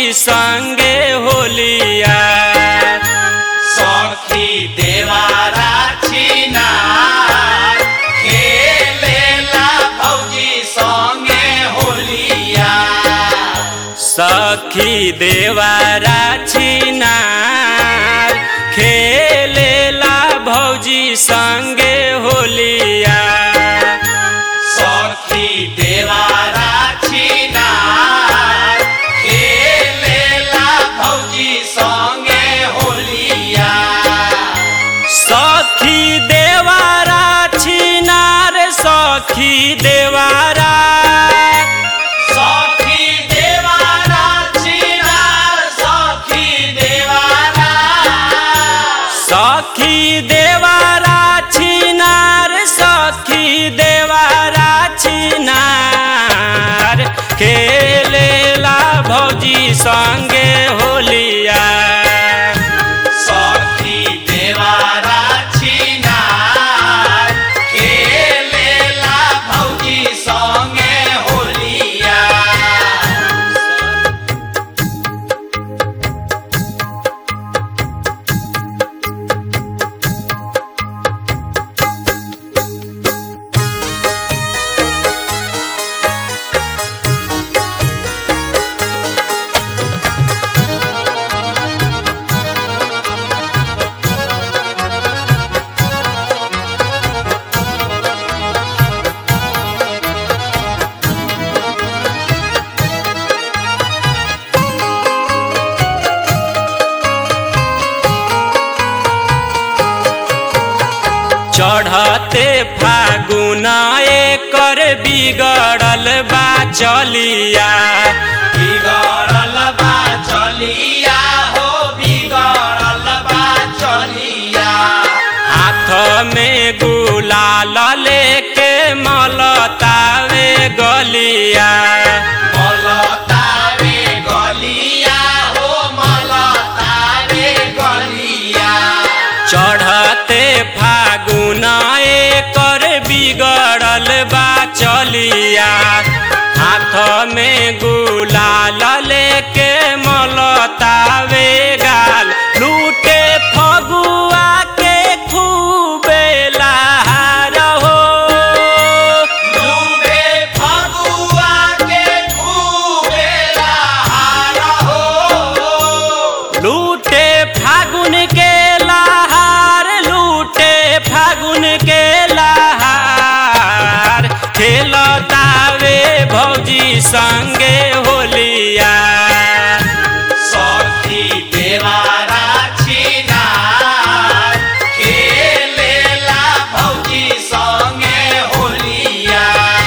भौजी संगे होलिया सखी देवारा छिनार खेलेला भौजी संगे होलिया सखी देवारा छिनार खेलेला भौजी संगे होलिया सखी देवारा छिनार खेलेला भौजी संगे होलिया सखी देवारा छिनार सखी देवारा सखी देवारा छिनार सखी देवारा सखी देवारा छिनार सखी देवारा छिनार खेलेला भौजी संगे होलिया सखी देवारा छिनार खेलेला भौजी संगे होलिया चढ़ते फागुन एकर बिगड़ल बा चलिया बिगड़ल बा चलिया हो बिगड़ल बा चलिया हाथ में गुलाल लेके मलतावे गलिया मलतावे गलिया हो मलतावे गलिया चढ़ते फागुन एकर बिगड़ल बा चलिया हाथ में गुलाल लेके मलतावे गाल लूटे फगुआ के खूबे लहार हो लूटे फगुआ के खूबे लहार हो लूटे फागुन के लहार लूटे फागुन के लहार खेलतावे भौजी संगे होलिया सखी देवारा छिनार खेलेला भौजी संगे होलिया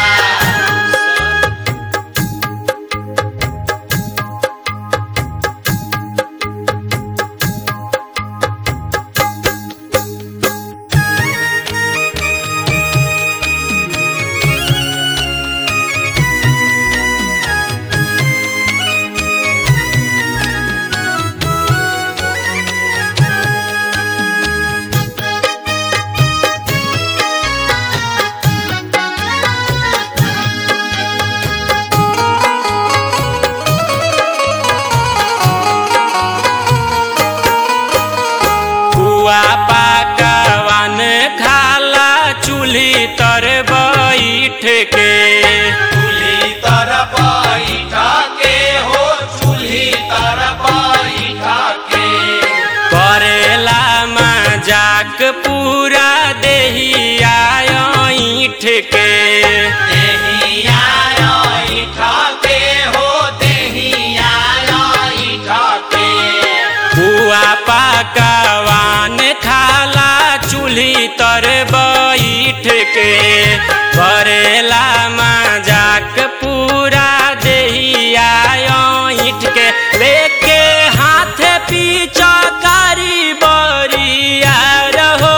कुआ पाकवान खाला चूल्ही तर बैठ के चूल्ही तर बैठ के हो चूल्ही तर बैठ के करेला मजाक पूरा देहिया ईठ के देहिया ऐठ के हो देहिया ऐठ के कुआ पाकवान खाला चूल्ही तर बैठ के करेला मजाक पूरा देहिया ईठ के लेके हाथ पीछा कारी बरिया रहो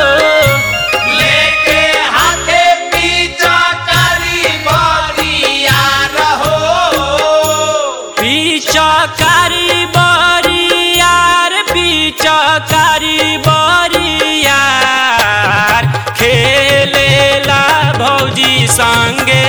लेके हाथे पीछा करी बरिया रहो पिचकारी बरियार पिचकारी बरियार खेलेला भौजी संगे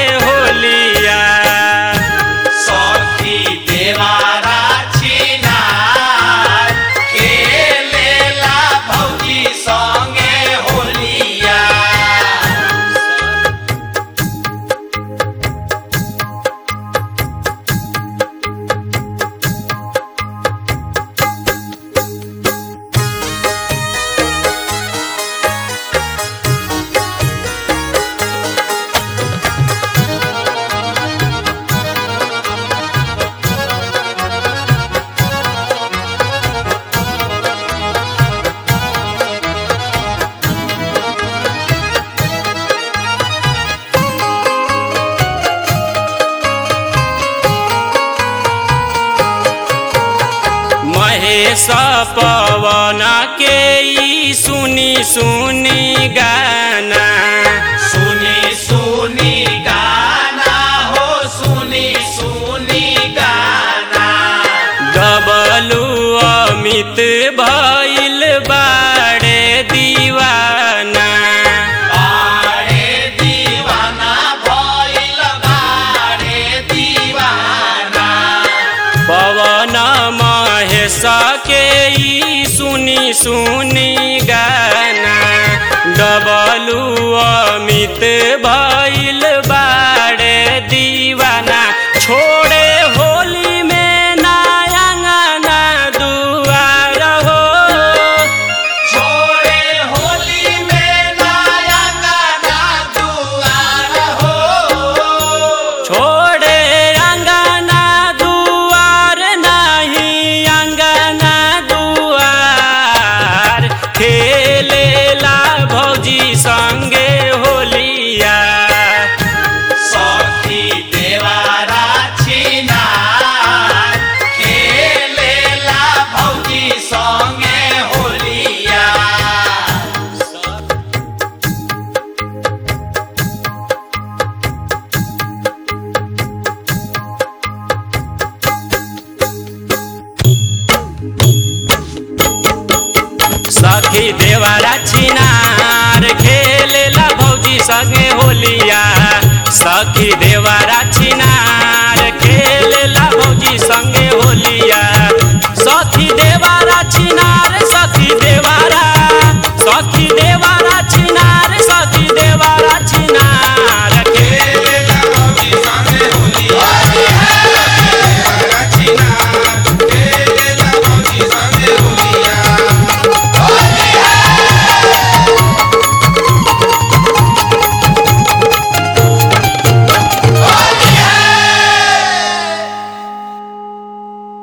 महेश पवन के ई सुनी सुनी गाना सुनी सुनी गाना हो सुनी सुनी गाना डबलू अमित भइल बाड़े दीवाना बारे दीवाना भइल बारे दीवाना पवन महेश के ई सुनी सुनी गाना डबलू अमित भइल बाड़े दीवाना छोड़े होली में नायंगना दुआर हो छोड़े होली में नया गाना दुआर हो छोड़े अंगना दुआर नहीं अंगना दुआर खेलेला भौजी संगे होलिया सखी देवारा छिनार खेलेला भौजी संगे होलिया सखी देवारा छिनार खेलेला भौजी संगे होलिया सखी देवारा